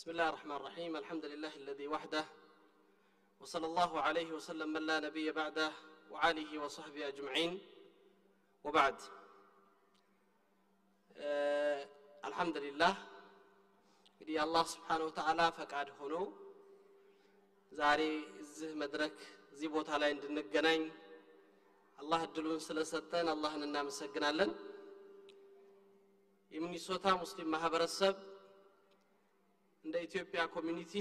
بسم الله الرحمن الرحيم الحمد لله الذي وحده وصلى الله عليه وسلم من لا نبي بعده وعاله وصحبه أجمعين وبعد آه الحمد لله እንግዲህ አላህ ስብሓን ወተዓላ ፈቃድ ሆኖ ዛሬ እዚህ መድረክ እዚህ ቦታ ላይ እንድንገናኝ አላህ እድሉን ስለሰጠን አላህን እናመሰግናለን የሚኒሶታ ሙስሊም ማህበረሰብ እንደ ኢትዮጵያ ኮሚኒቲ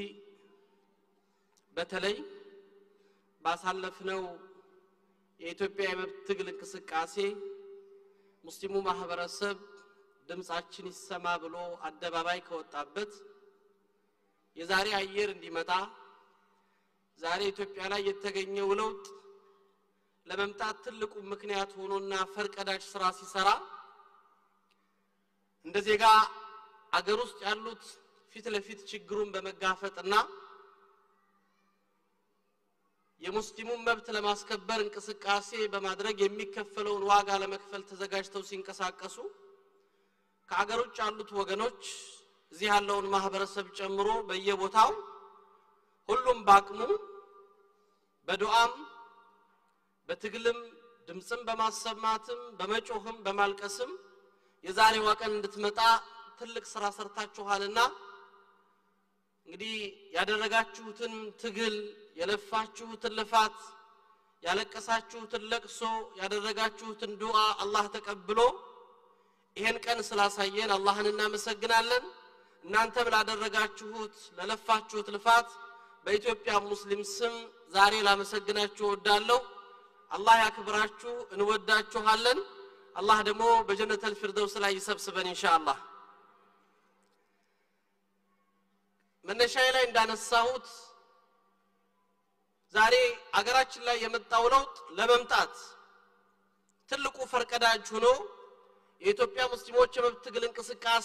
በተለይ ባሳለፍነው የኢትዮጵያ የመብት ትግል እንቅስቃሴ ሙስሊሙ ማህበረሰብ ድምፃችን ይሰማ ብሎ አደባባይ ከወጣበት የዛሬ አየር እንዲመጣ ዛሬ ኢትዮጵያ ላይ የተገኘው ለውጥ ለመምጣት ትልቁ ምክንያት ሆኖና ፈርቀዳጅ ስራ ሲሰራ እንደ ዜጋ አገር ውስጥ ያሉት ፊት ለፊት ችግሩን በመጋፈጥና የሙስሊሙን መብት ለማስከበር እንቅስቃሴ በማድረግ የሚከፈለውን ዋጋ ለመክፈል ተዘጋጅተው ሲንቀሳቀሱ ከአገር ውጭ ያሉት ወገኖች እዚህ ያለውን ማህበረሰብ ጨምሮ በየቦታው ሁሉም በአቅሙ በዱዓም በትግልም ድምፅም በማሰማትም በመጮህም በማልቀስም የዛሬዋ ቀን እንድትመጣ ትልቅ ስራ ሰርታችኋልና እንግዲህ ያደረጋችሁትን ትግል የለፋችሁትን ልፋት ያለቀሳችሁትን ለቅሶ ያደረጋችሁትን ዱዓ አላህ ተቀብሎ ይሄን ቀን ስላሳየን አላህን እናመሰግናለን እናንተም ላደረጋችሁት ለለፋችሁት ልፋት በኢትዮጵያ ሙስሊም ስም ዛሬ ላመሰግናችሁ እወዳለሁ አላህ ያክብራችሁ እንወዳችኋለን አላህ ደግሞ በጀነተል ፊርደውስ ላይ ይሰብስበን ኢንሻአላህ መነሻዬ ላይ እንዳነሳሁት ዛሬ አገራችን ላይ የመጣው ለውጥ ለመምጣት ትልቁ ፈርቀዳጅ ሆኖ የኢትዮጵያ ሙስሊሞች የመብት ትግል እንቅስቃሴ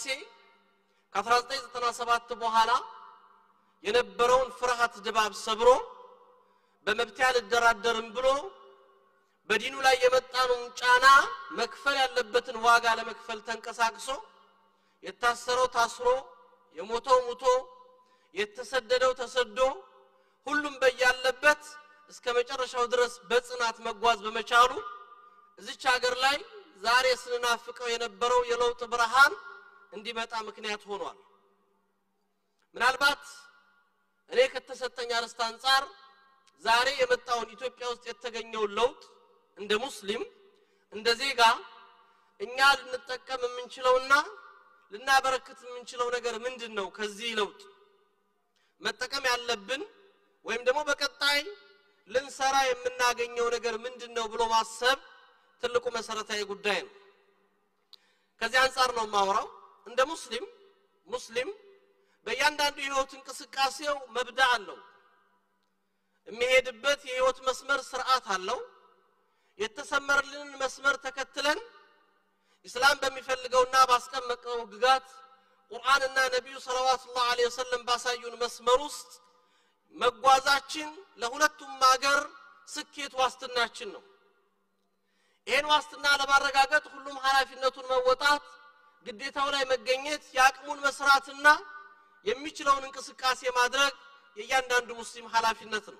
ከ1997 በኋላ የነበረውን ፍርሃት ድባብ ሰብሮ በመብት አልደራደርም ብሎ በዲኑ ላይ የመጣነውን ጫና መክፈል ያለበትን ዋጋ ለመክፈል ተንቀሳቅሶ የታሰረው ታስሮ የሞተው ሙቶ የተሰደደው ተሰዶ ሁሉም በያለበት እስከ መጨረሻው ድረስ በጽናት መጓዝ በመቻሉ እዚች ሀገር ላይ ዛሬ ስንናፍቀው የነበረው የለውጥ ብርሃን እንዲመጣ ምክንያት ሆኗል ምናልባት እኔ ከተሰጠኝ አርዕስት አንጻር ዛሬ የመጣውን ኢትዮጵያ ውስጥ የተገኘውን ለውጥ እንደ ሙስሊም እንደ ዜጋ እኛ ልንጠቀም የምንችለውና ልናበረክት የምንችለው ነገር ምንድን ነው ከዚህ ለውጥ መጠቀም ያለብን ወይም ደግሞ በቀጣይ ልንሰራ የምናገኘው ነገር ምንድን ነው ብሎ ማሰብ ትልቁ መሰረታዊ ጉዳይ ነው ከዚህ አንጻር ነው ማውራው እንደ ሙስሊም ሙስሊም በእያንዳንዱ የህይወት እንቅስቃሴው መብዳ አለው የሚሄድበት የህይወት መስመር ስርዓት አለው የተሰመረልንን መስመር ተከትለን ኢስላም በሚፈልገውና ባስቀመጠው ግጋት ቁርአንና ነቢዩ ሰለዋቱላህ ዐለይሂ ወሰለም ባሳዩን መስመር ውስጥ መጓዛችን ለሁለቱም ሀገር ስኬት ዋስትናችን ነው ይህን ዋስትና ለማረጋገጥ ሁሉም ኃላፊነቱን መወጣት ግዴታው ላይ መገኘት የአቅሙን መስራትና የሚችለውን እንቅስቃሴ ማድረግ የእያንዳንዱ ሙስሊም ኃላፊነት ነው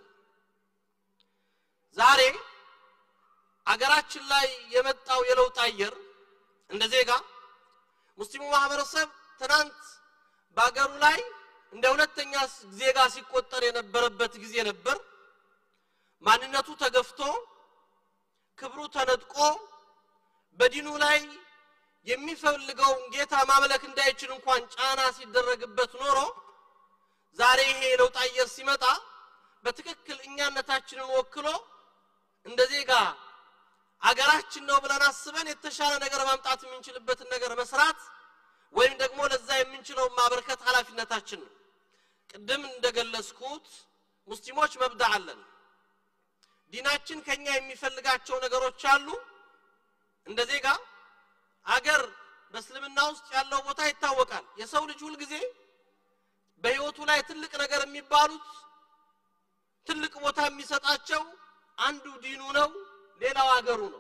ዛሬ አገራችን ላይ የመጣው የለውጥ አየር እንደ ዜጋ ሙስሊሙ ማህበረሰብ ትናንት በአገሩ ላይ እንደ ሁለተኛ ዜጋ ሲቆጠር የነበረበት ጊዜ ነበር ማንነቱ ተገፍቶ ክብሩ ተነጥቆ በዲኑ ላይ የሚፈልገውን ጌታ ማምለክ እንዳይችል እንኳን ጫና ሲደረግበት ኖሮ ዛሬ ይሄ የለውጥ አየር ሲመጣ በትክክል እኛነታችንን ወክሎ እንደ ዜጋ አገራችን ነው ብለን አስበን የተሻለ ነገር ማምጣት የምንችልበትን ነገር መስራት ወይም ደግሞ ለዛ የምንችለውን ማበርከት ኃላፊነታችን ነው ቅድም እንደገለጽኩት ሙስሊሞች መብዳ አለን ዲናችን ከኛ የሚፈልጋቸው ነገሮች አሉ እንደ ዜጋ አገር በእስልምና ውስጥ ያለው ቦታ ይታወቃል የሰው ልጅ ሁልጊዜ በህይወቱ ላይ ትልቅ ነገር የሚባሉት ትልቅ ቦታ የሚሰጣቸው አንዱ ዲኑ ነው ሌላው አገሩ ነው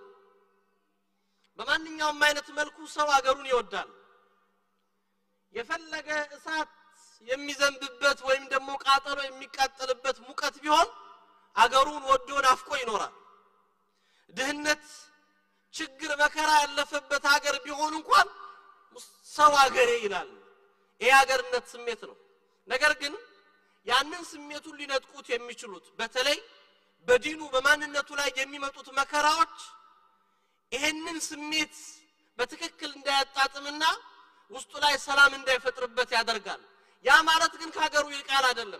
በማንኛውም አይነት መልኩ ሰው አገሩን ይወዳል የፈለገ እሳት የሚዘንብበት ወይም ደግሞ ቃጠሎ የሚቃጠልበት ሙቀት ቢሆን አገሩን ወዶ ናፍቆ ይኖራል። ድህነት፣ ችግር፣ መከራ ያለፈበት ሀገር ቢሆን እንኳን ሰው አገሬ ይላል። ይህ ሀገርነት ስሜት ነው። ነገር ግን ያንን ስሜቱን ሊነጥቁት የሚችሉት በተለይ በዲኑ በማንነቱ ላይ የሚመጡት መከራዎች ይሄንን ስሜት በትክክል እንዳያጣጥምና ውስጡ ላይ ሰላም እንዳይፈጥርበት ያደርጋል። ያ ማለት ግን ከሀገሩ ይልቃል አይደለም።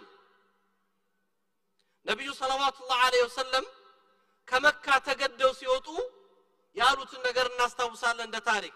ነቢዩ ሰለዋቱላህ ዐለይሂ ወሰለም ከመካ ተገደው ሲወጡ ያሉትን ነገር እናስታውሳለን እንደ ታሪክ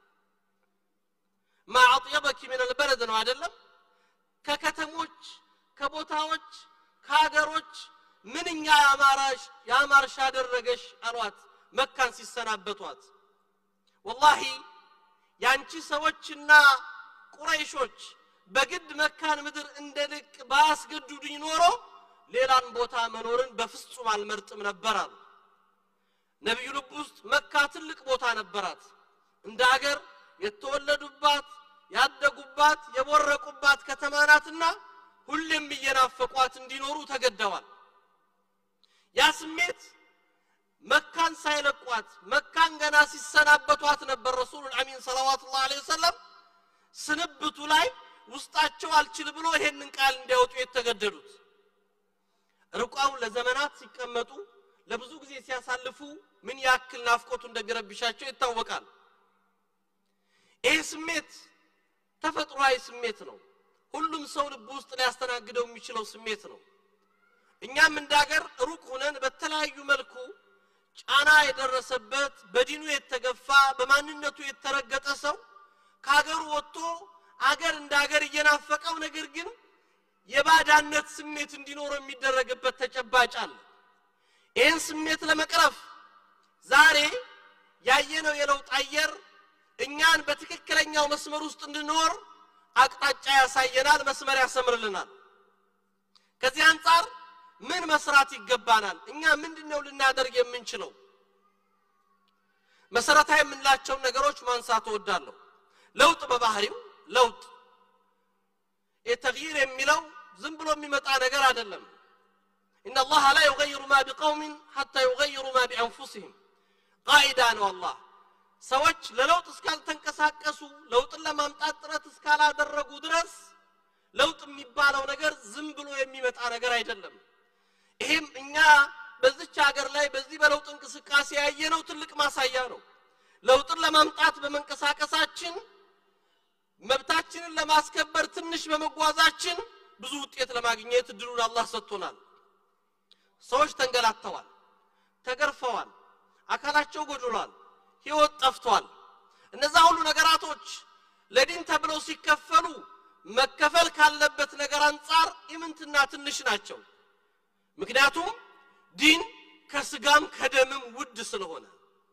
ማ አጥየበኪ ምን አልበለድ ነው አይደለም ከከተሞች ከቦታዎች ከሀገሮች ምንኛ ያማራሽ ያማርሽ አደረገሽ አሏት መካን ሲሰናበቷት ወላሂ ያንቺ ሰዎችና ቁረይሾች በግድ መካን ምድር እንደ ልቅ ባያስገድዱኝ ኖሮ ሌላን ቦታ መኖርን በፍጹም አልመርጥም ነበር አሉ ነቢዩ ልብ ውስጥ መካ ትልቅ ቦታ ነበራት እንደ አገር የተወለዱባት ያደጉባት የቦረቁባት ከተማ ናትና ሁሌም እየናፈቋት እንዲኖሩ ተገደዋል ያ ስሜት መካን ሳይለቋት መካን ገና ሲሰናበቷት ነበር ረሱሉል አሚን ሰለዋቱላህ ዐለይሂ ወሰለም ስንብቱ ላይ ውስጣቸው አልችል ብሎ ይሄንን ቃል እንዲያወጡ የተገደዱት ርቋው ለዘመናት ሲቀመጡ ለብዙ ጊዜ ሲያሳልፉ ምን ያክል ናፍቆቱ እንደሚረብሻቸው ይታወቃል ይህ ስሜት ተፈጥሯዊ ስሜት ነው ሁሉም ሰው ልብ ውስጥ ሊያስተናግደው የሚችለው ስሜት ነው እኛም እንደ ሀገር ሩቅ ሁነን በተለያዩ መልኩ ጫና የደረሰበት በዲኑ የተገፋ በማንነቱ የተረገጠ ሰው ከሀገሩ ወጥቶ አገር እንደ ሀገር እየናፈቀው ነገር ግን የባዳነት ስሜት እንዲኖረው የሚደረግበት ተጨባጭ አለ ይህን ስሜት ለመቅረፍ ዛሬ ያየነው የለውጥ አየር እኛን በትክክለኛው መስመር ውስጥ እንድንኖር አቅጣጫ ያሳየናል መስመር ያሰምርልናል ከዚህ አንጻር ምን መስራት ይገባናል እኛ ምንድን ነው ልናደርግ የምንችለው መሰረታዊ የምንላቸውን ነገሮች ማንሳት እወዳለሁ ለውጥ በባህሪው ለውጥ የተግይር የሚለው ዝም ብሎ የሚመጣ ነገር አይደለም إن الله لا يغير ما بقوم حتى يغيروا ما بأنفسهم قاعدة ነው አላህ ሰዎች ለለውጥ እስካልተንቀሳቀሱ ለውጥን ለማምጣት ጥረት እስካላደረጉ ድረስ ለውጥ የሚባለው ነገር ዝም ብሎ የሚመጣ ነገር አይደለም ይሄም እኛ በዚች ሀገር ላይ በዚህ በለውጥ እንቅስቃሴ ያየነው ትልቅ ማሳያ ነው ለውጥን ለማምጣት በመንቀሳቀሳችን መብታችንን ለማስከበር ትንሽ በመጓዛችን ብዙ ውጤት ለማግኘት እድሉን አላህ ሰጥቶናል ሰዎች ተንገላተዋል ተገርፈዋል አካላቸው ጎድሏል ህይወት ጠፍቷል እነዛ ሁሉ ነገራቶች ለዲን ተብለው ሲከፈሉ መከፈል ካለበት ነገር አንጻር ኢምንትና ትንሽ ናቸው ምክንያቱም ዲን ከስጋም ከደምም ውድ ስለሆነ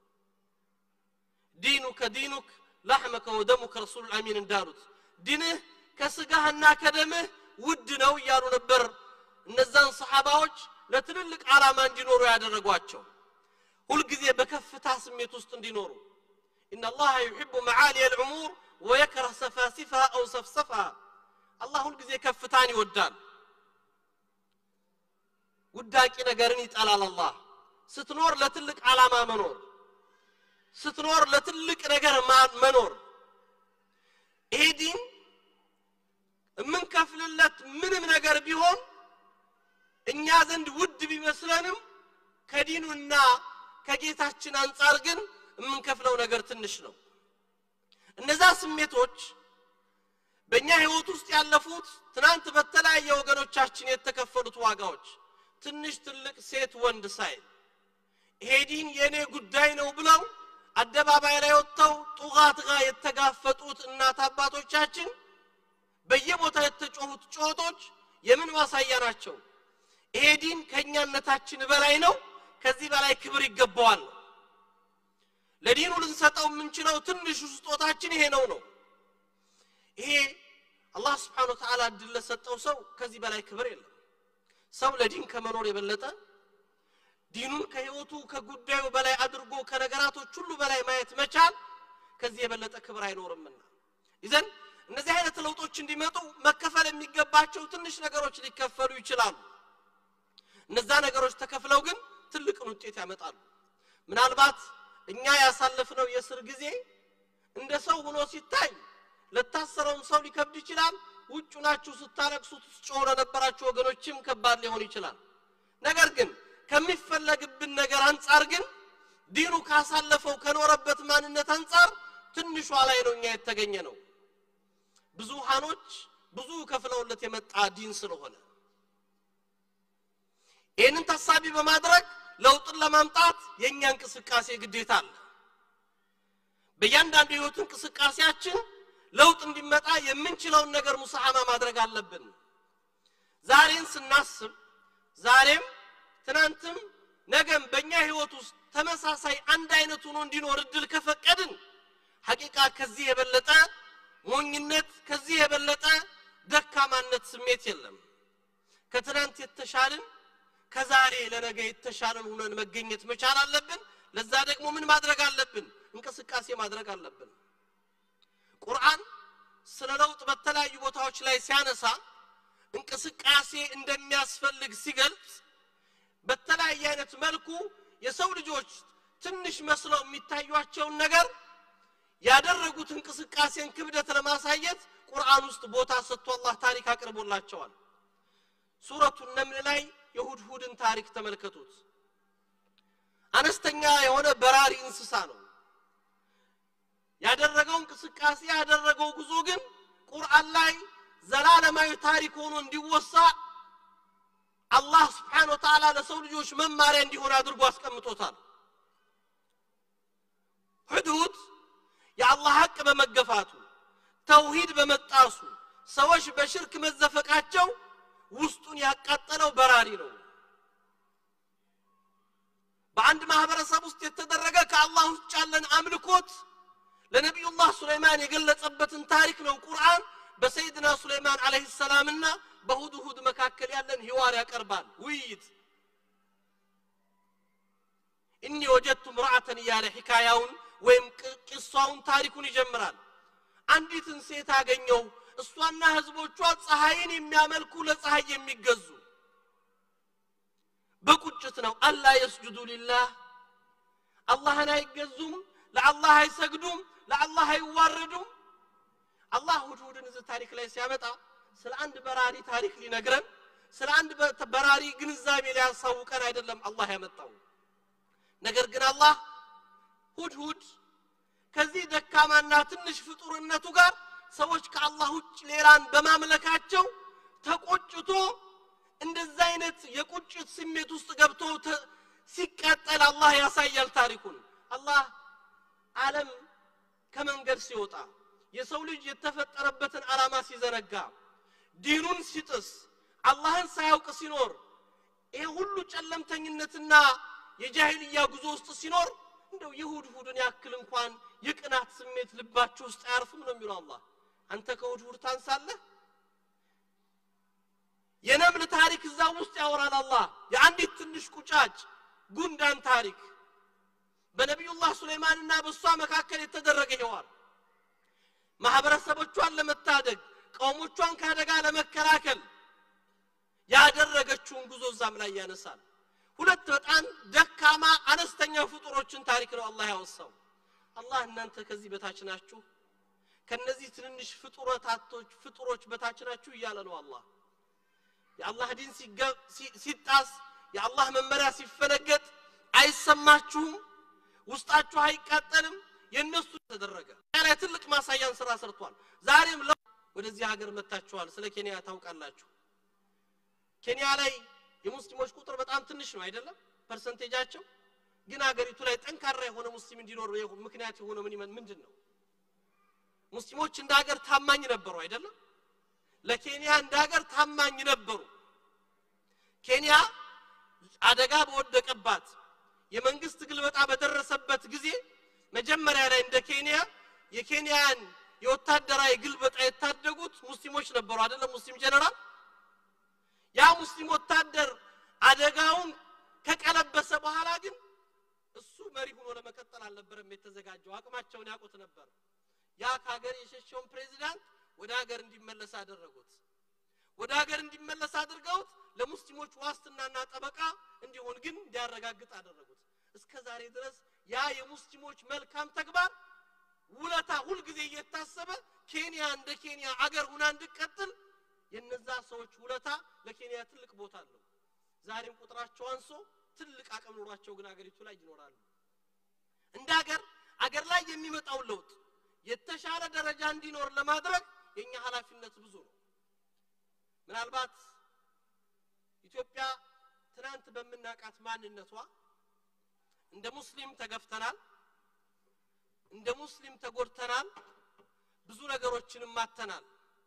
ዲኑ ከዲኑክ ላሕመከ ወደሙከ ረሱል አሚን እንዳሉት ዲንህ ከስጋህና ከደምህ ውድ ነው እያሉ ነበር እነዛን ሰሓባዎች ለትልልቅ ዓላማ እንዲኖሩ ያደረጓቸው ሁልጊዜ በከፍታ ስሜት ውስጥ እንዲኖሩ إن الله يحب معالي الأمور ويكره سفاسفها أو سفسفها الله ሁልጊዜ ከፍታን ይወዳል ውዳቂ ነገርን ይጠላል አላህ ስትኖር ለትልቅ ዓላማ መኖር ስትኖር ለትልቅ ነገር መኖር ይሄ ዲን የምንከፍልለት ምንም ነገር ቢሆን እኛ ዘንድ ውድ ቢመስለንም ከዲኑና ከጌታችን አንጻር ግን የምንከፍለው ነገር ትንሽ ነው እነዛ ስሜቶች በእኛ ህይወት ውስጥ ያለፉት ትናንት በተለያየ ወገኖቻችን የተከፈሉት ዋጋዎች ትንሽ ትልቅ ሴት ወንድ ሳይል ይሄ ዲን የእኔ ጉዳይ ነው ብለው አደባባይ ላይ ወጥተው ጡጋት ጋር የተጋፈጡት እናት አባቶቻችን በየቦታ የተጮሁት ጩኸቶች የምን ማሳያ ናቸው ይሄ ዲን ከእኛነታችን በላይ ነው ከዚህ በላይ ክብር ይገባዋል ነው ለዲኑ ልንሰጠው የምንችለው ትንሹ ስጦታችን ይሄ ነው ነው ይሄ አላህ ስብሓን ወተዓላ እድል ለሰጠው ሰው ከዚህ በላይ ክብር የለም ሰው ለዲን ከመኖር የበለጠ ዲኑን ከህይወቱ ከጉዳዩ በላይ አድርጎ ከነገራቶች ሁሉ በላይ ማየት መቻል ከዚህ የበለጠ ክብር አይኖርምና ይዘን እነዚህ አይነት ለውጦች እንዲመጡ መከፈል የሚገባቸው ትንሽ ነገሮች ሊከፈሉ ይችላሉ። እነዛ ነገሮች ተከፍለው ግን ትልቅን ውጤት ያመጣሉ። ምናልባት እኛ ያሳለፍነው የእስር ጊዜ እንደ ሰው ሆኖ ሲታይ ለታሰረውም ሰው ሊከብድ ይችላል። ውጭ ናችሁ ስታለቅሱ ስትጮሁ ለነበራችሁ ወገኖችም ከባድ ሊሆን ይችላል። ነገር ግን ከሚፈለግብን ነገር አንጻር ግን ዲኑ ካሳለፈው ከኖረበት ማንነት አንጻር ትንሿ ላይ ነው እኛ የተገኘ ነው። ብዙሃኖች ብዙ ከፍለውለት የመጣ ዲን ስለሆነ ይህንን ታሳቢ በማድረግ ለውጥን ለማምጣት የእኛ እንቅስቃሴ ግዴታ አለ። በእያንዳንዱ የህይወት እንቅስቃሴያችን ለውጥ እንዲመጣ የምንችለውን ነገር ሙሳሐማ ማድረግ አለብን። ዛሬን ስናስብ ዛሬም ትናንትም ነገም በእኛ ህይወት ውስጥ ተመሳሳይ አንድ አይነት ሆኖ እንዲኖር እድል ከፈቀድን ሐቂቃ ከዚህ የበለጠ ሞኝነት ከዚህ የበለጠ ደካማነት ስሜት የለም። ከትናንት የተሻልን ከዛሬ ለነገ የተሻለን ሆነን መገኘት መቻል አለብን። ለዛ ደግሞ ምን ማድረግ አለብን? እንቅስቃሴ ማድረግ አለብን። ቁርአን ስለ ለውጥ በተለያዩ ቦታዎች ላይ ሲያነሳ እንቅስቃሴ እንደሚያስፈልግ ሲገልጽ በተለያየ አይነት መልኩ የሰው ልጆች ትንሽ መስለው የሚታዩቸውን ነገር ያደረጉት እንቅስቃሴን ክብደት ለማሳየት ቁርአን ውስጥ ቦታ ሰጥቶ አላህ ታሪክ አቅርቦላቸዋል። ሱረቱ ነምል ላይ የሁድሁድን ታሪክ ተመልከቱት። አነስተኛ የሆነ በራሪ እንስሳ ነው። ያደረገው እንቅስቃሴ ያደረገው ጉዞ ግን ቁርአን ላይ ዘላለማዊ ታሪክ ሆኖ እንዲወሳ አላህ ስብሓነ ወተዓላ ለሰው ልጆች መማሪያ እንዲሆን አድርጎ አስቀምጦታል። ሁድሁድ የአላህ ሐቅ በመገፋቱ ተውሂድ በመጣሱ ሰዎች በሽርክ መዘፈቃቸው ውስጡን ያቃጠለው በራሪ ነው። በአንድ ማህበረሰብ ውስጥ የተደረገ ከአላህ ውጭ ያለን አምልኮት ለነቢዩላህ ሱለይማን የገለጸበትን ታሪክ ነው ቁርአን በሰይድና ሱለይማን አለይሂ ሰላምና በሁድሁድ መካከል ያለን ሂዋር ያቀርባል። ውይይት እኒ ወጀድቱ ምርአተን እያለ ሒካያውን ወይም ቂሷውን ታሪኩን ይጀምራል። አንዲትን ሴት አገኘው፣ እሷና ህዝቦቿ ፀሐይን የሚያመልኩ ለፀሐይ የሚገዙ በቁጭት ነው። አላ የስጁዱ ሊላህ አላህን አይገዙም፣ ለአላህ አይሰግዱም፣ ለአላህ አይዋረዱም። አላህ ሁድሁድን እዚህ ታሪክ ላይ ሲያመጣ ስለ አንድ በራሪ ታሪክ ሊነግረን ስለ አንድ በራሪ ግንዛቤ ሊያሳውቀን አይደለም አላህ ያመጣው። ነገር ግን አላህ ሁድሁድ ከዚህ ደካማና ትንሽ ፍጡርነቱ ጋር ሰዎች ከአላህ ውጭ ሌላን በማምለካቸው ተቆጭቶ እንደዛ አይነት የቁጭት ስሜት ውስጥ ገብቶ ሲቃጠል አላህ ያሳያል ታሪኩን። አላህ ዓለም ከመንገድ ሲወጣ የሰው ልጅ የተፈጠረበትን ዓላማ ሲዘነጋ ዲኑን ሲጥስ አላህን ሳያውቅ ሲኖር ይሄ ሁሉ ጨለምተኝነትና የጃሂልያ ጉዞ ውስጥ ሲኖር እንደው የሁድሁድን ያክል እንኳን የቅናት ስሜት ልባችሁ ውስጥ አያርፍም ነው የሚለው አላህ። አንተ ከሁድሁድ ታንሳለህ? የነምል ታሪክ እዛ ውስጥ ያወራል አላህ። የአንዲት ትንሽ ቁጫጭ ጉንዳን ታሪክ በነቢዩላህ ሱለይማንና በእሷ መካከል የተደረገ ሄዋር ማህበረሰቦቿን ለመታደግ ቀውሞቿን ከአደጋ ለመከላከል ያደረገችውን ጉዞ እዛም ላይ ያነሳል። ሁለት በጣም ደካማ አነስተኛ ፍጡሮችን ታሪክ ነው አላህ ያወሳው። አላህ እናንተ ከዚህ በታች ናችሁ፣ ከነዚህ ትንንሽ ፍጡረታቶች ፍጡሮች በታች ናችሁ እያለ ነው አላህ። የአላህ ዲን ሲጣስ፣ የአላህ መመሪያ ሲፈነገጥ አይሰማችሁም? ውስጣችሁ አይቃጠልም? የእነሱ ተደረገ ላይ ትልቅ ማሳያን ስራ ሰርቷል። ዛሬም ወደዚህ ሀገር መጥታችኋል። ስለ ኬንያ ታውቃላችሁ። ኬንያ ላይ የሙስሊሞች ቁጥር በጣም ትንሽ ነው አይደለም ፐርሰንቴጃቸው። ግን ሀገሪቱ ላይ ጠንካራ የሆነ ሙስሊም እንዲኖር ምክንያት የሆነ ምን ምንድን ነው? ሙስሊሞች እንደ ሀገር ታማኝ ነበሩ አይደለም? ለኬንያ እንደ ሀገር ታማኝ ነበሩ። ኬንያ አደጋ በወደቀባት የመንግስት ግልበጣ በደረሰበት ጊዜ መጀመሪያ ላይ እንደ ኬንያ የኬንያን የወታደራዊ ግልበጣ የታደጉት ሙስሊሞች ነበሩ አይደለም? ሙስሊም ጀነራል ያ ሙስሊም ወታደር አደጋውን ከቀለበሰ በኋላ ግን እሱ መሪ ሆኖ ለመቀጠል አልነበረም የተዘጋጀው። አቅማቸውን ያውቁት ነበር። ያ ከሀገር የሸሸውን ፕሬዚዳንት ወደ ሀገር እንዲመለስ አደረጉት። ወደ ሀገር እንዲመለስ አድርገውት ለሙስሊሞች ዋስትናና ጠበቃ እንዲሆን ግን እንዲያረጋግጥ አደረጉት። እስከ ዛሬ ድረስ ያ የሙስሊሞች መልካም ተግባር ውለታ ሁልጊዜ እየታሰበ ኬንያ እንደ ኬንያ አገር ሁና እንድቀጥል የነዛ ሰዎች ውለታ ለኬንያ ትልቅ ቦታ አለው። ዛሬም ቁጥራቸው አንሶ ትልቅ አቅም ኖሯቸው ግን አገሪቱ ላይ ይኖራሉ። እንደ አገር አገር ላይ የሚመጣውን ለውጥ የተሻለ ደረጃ እንዲኖር ለማድረግ የኛ ኃላፊነት ብዙ ነው። ምናልባት ኢትዮጵያ ትናንት በምናቃት ማንነቷ እንደ ሙስሊም ተገፍተናል፣ እንደ ሙስሊም ተጎድተናል፣ ብዙ ነገሮችንም ማተናል፣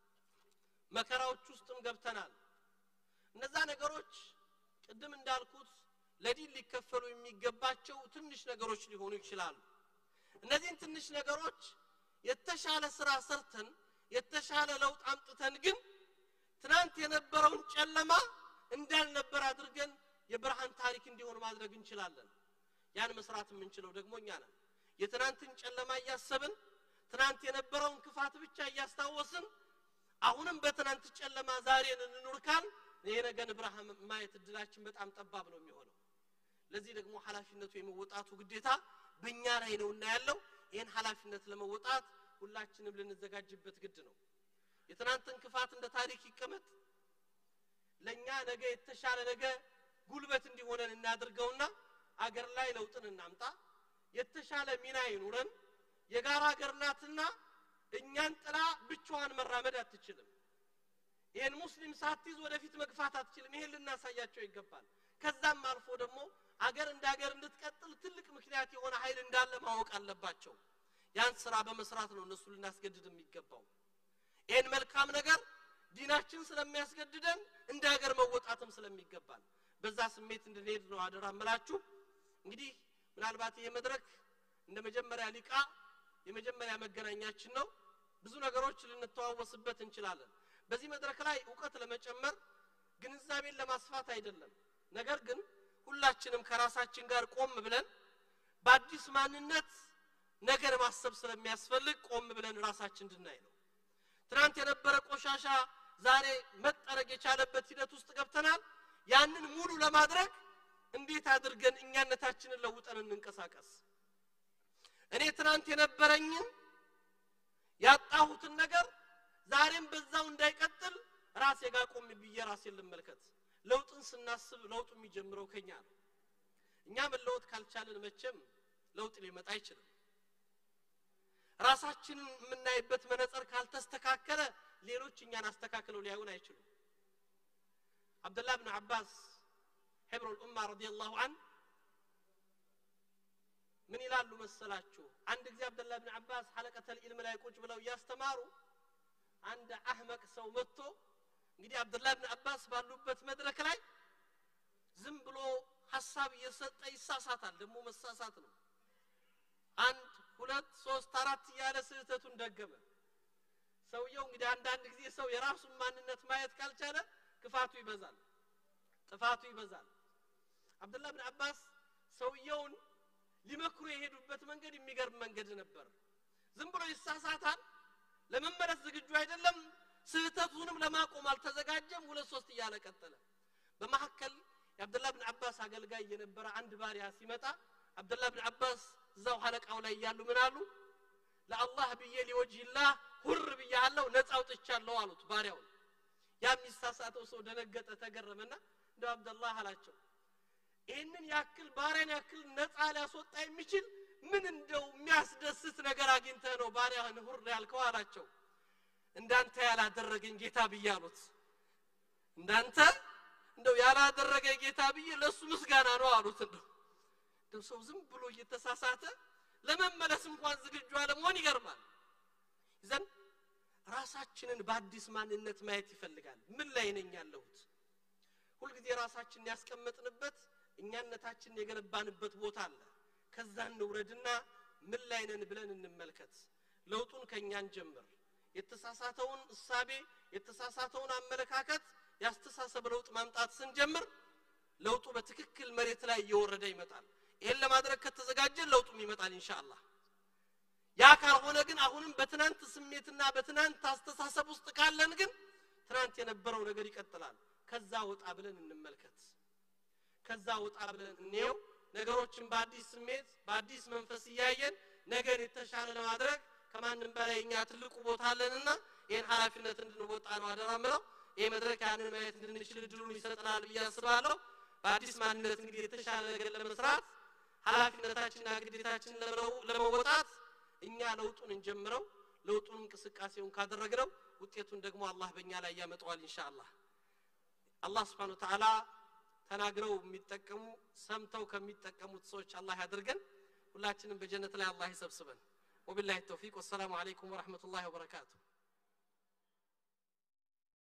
መከራዎች ውስጥም ገብተናል። እነዛ ነገሮች ቅድም እንዳልኩት ለዲን ሊከፈሉ የሚገባቸው ትንሽ ነገሮች ሊሆኑ ይችላሉ። እነዚህን ትንሽ ነገሮች የተሻለ ስራ ሰርተን የተሻለ ለውጥ አምጥተን ግን ትናንት የነበረውን ጨለማ እንዳልነበር አድርገን የብርሃን ታሪክ እንዲሆን ማድረግ እንችላለን። ያን መስራት የምንችለው ደግሞ እኛ ነን። የትናንትን ጨለማ እያሰብን ትናንት የነበረውን ክፋት ብቻ እያስታወስን አሁንም በትናንት ጨለማ ዛሬን እንኑር ካል የነገን ብርሃን ማየት እድላችን በጣም ጠባብ ነው የሚሆነው። ለዚህ ደግሞ ኃላፊነቱ የመወጣቱ ግዴታ በእኛ ላይ ነውና ያለው ይህን ኃላፊነት ለመወጣት ሁላችንም ልንዘጋጅበት ግድ ነው። የትናንትን ክፋት እንደ ታሪክ ይቀመጥ። ለእኛ ነገ የተሻለ ነገ ጉልበት እንዲሆነን እናድርገውና አገር ላይ ለውጥን እናምጣ። የተሻለ ሚና ይኑረን። የጋራ አገር ናትና እኛን ጥላ ብቻዋን መራመድ አትችልም። ይህን ሙስሊም ሳትይዝ ወደፊት መግፋት አትችልም። ይሄን ልናሳያቸው ይገባል። ከዛም አልፎ ደግሞ አገር እንደ አገር እንድትቀጥል ትልቅ ምክንያት የሆነ ኃይል እንዳለ ማወቅ አለባቸው። ያን ስራ በመስራት ነው እነሱ ልናስገድድ የሚገባው። ይህን መልካም ነገር ዲናችን ስለሚያስገድደን እንደ ሀገር መወጣትም ስለሚገባል በዛ ስሜት እንድንሄድ ነው አደራ እምላችሁ። እንግዲህ ምናልባት ይሄ መድረክ እንደ መጀመሪያ ሊቃ የመጀመሪያ መገናኛችን ነው። ብዙ ነገሮች ልንተዋወስበት እንችላለን። በዚህ መድረክ ላይ እውቀት ለመጨመር ግንዛቤን ለማስፋት አይደለም። ነገር ግን ሁላችንም ከራሳችን ጋር ቆም ብለን በአዲስ ማንነት ነገር ማሰብ ስለሚያስፈልግ ቆም ብለን ራሳችን እንድናይ ነው። ትናንት የነበረ ቆሻሻ ዛሬ መጠረግ የቻለበት ሂደት ውስጥ ገብተናል። ያንን ሙሉ ለማድረግ እንዴት አድርገን እኛነታችንን ለውጠን እንንቀሳቀስ? እኔ ትናንት የነበረኝን ያጣሁትን ነገር ዛሬም በዛው እንዳይቀጥል ራሴ ጋር ቆም ብዬ ራሴን ልመልከት። ለውጥን ስናስብ ለውጡ የሚጀምረው ከኛ ነው። እኛ መለወጥ ካልቻልን መቼም ለውጥ ሊመጣ አይችልም። ራሳችንን የምናይበት መነጽር ካልተስተካከለ ሌሎች እኛን አስተካክለው ሊያዩን አይችሉም። አብደላህ ብን አባስ ሒብሩል ኡማ ረዲየላሁ አን ምን ይላሉ መሰላችሁ? አንድ ጊዜ አብደላህ ብን አባስ ሐለቀተል ኢልም ላይ ቁጭ ብለው እያስተማሩ አንድ አህመቅ ሰው መጥቶ እንግዲህ አብደላህ ብን አባስ ባሉበት መድረክ ላይ ዝም ብሎ ሀሳብ እየሰጠ ይሳሳታል። ደግሞ መሳሳት ነው። አንድ ሁለት ሶስት አራት እያለ ስህተቱን ደገመ። ሰውየው እንግዲህ አንዳንድ ጊዜ ሰው የራሱን ማንነት ማየት ካልቻለ ክፋቱ ይበዛል፣ ጥፋቱ ይበዛል። አብደላህ ብን አባስ ሰውየውን ሊመክሩ የሄዱበት መንገድ የሚገርም መንገድ ነበር። ዝም ብሎ ይሳሳታል፣ ለመመለስ ዝግጁ አይደለም፣ ስህተቱንም ለማቆም አልተዘጋጀም። ሁለት ሶስት እያለ ቀጠለ። በመካከል የአብደላህ ብን አባስ አገልጋይ የነበረ አንድ ባሪያ ሲመጣ አብደላህ ብን አባስ እዛው ሐለቃው ላይ እያሉ ምን አሉ? ለአላህ ብዬ ሊወጅላህ ሁር ብያለሁ፣ ነፃ አውጥቻለሁ አሉት ባሪያውን። ያ የሚሳሳተው ሰው ደነገጠ፣ ተገረመና እንደው አብደላህ አላቸው ይህንን ያክል ባሪያን ያክል ነፃ ሊያስወጣ የሚችል ምን እንደው የሚያስደስት ነገር አግኝተህ ነው ባሪያህን ሁር ያልከው አላቸው። እንዳንተ ያላደረገኝ ጌታ ብዬ አሉት። እንዳንተ እንደው ያላደረገኝ ጌታ ብዬ ለእሱ ምስጋና ነው አሉት። እንደው እንደው ሰው ዝም ብሎ እየተሳሳተ ለመመለስ እንኳን ዝግጁ አለመሆን ይገርማል። ይዘን ራሳችንን በአዲስ ማንነት ማየት ይፈልጋል። ምን ላይ ነኝ ያለሁት? ሁልጊዜ ራሳችንን ያስቀመጥንበት እኛነታችንን የገነባንበት ቦታ አለ። ከዛ እንውረድና ምን ላይ ነን ብለን እንመልከት። ለውጡን ከእኛን ጀምር። የተሳሳተውን እሳቤ የተሳሳተውን አመለካከት ያስተሳሰብ ለውጥ ማምጣት ስንጀምር ለውጡ በትክክል መሬት ላይ እየወረደ ይመጣል። ይህን ለማድረግ ከተዘጋጀን ለውጡም ይመጣል ኢንሻአላህ። ያ ካልሆነ ግን አሁንም በትናንት ስሜትና በትናንት አስተሳሰብ ውስጥ ካለን ግን ትናንት የነበረው ነገር ይቀጥላል ከዛ ወጣ ብለን እንመልከት ከዛ ወጣ ብለን እንየው ነገሮችን በአዲስ ስሜት በአዲስ መንፈስ እያየን ነገር የተሻለ ለማድረግ ከማንም በላይ እኛ ትልቁ ቦታ አለንና ይህን ኃላፊነት እንድንወጣ ነው አደራ ምለው ይህ መድረክ ያንን ማየት እንድንችል እድሉን ይሰጠናል ብዬ አስባለሁ በአዲስ ማንነት እንግዲህ የተሻለ ነገር ለመስራት ኃላፊነታችንና ግዴታችንን ለመወጣት እኛ ለውጡን እንጀምረው ለውጡን እንቅስቃሴውን ካደረግነው ውጤቱን ደግሞ አላህ በእኛ ላይ ያመጣዋል ኢንሻአላህ አላህ ስብሓን ተዓላ ተናግረው የሚጠቀሙ ሰምተው ከሚጠቀሙት ሰዎች አላህ ያድርገን ሁላችንም በጀነት ላይ አላህ ይሰብስበን ወቢላሂ ተውፊቅ ወሰላሙ አለይኩም ወረሕመቱላሂ ወበረካቱሁ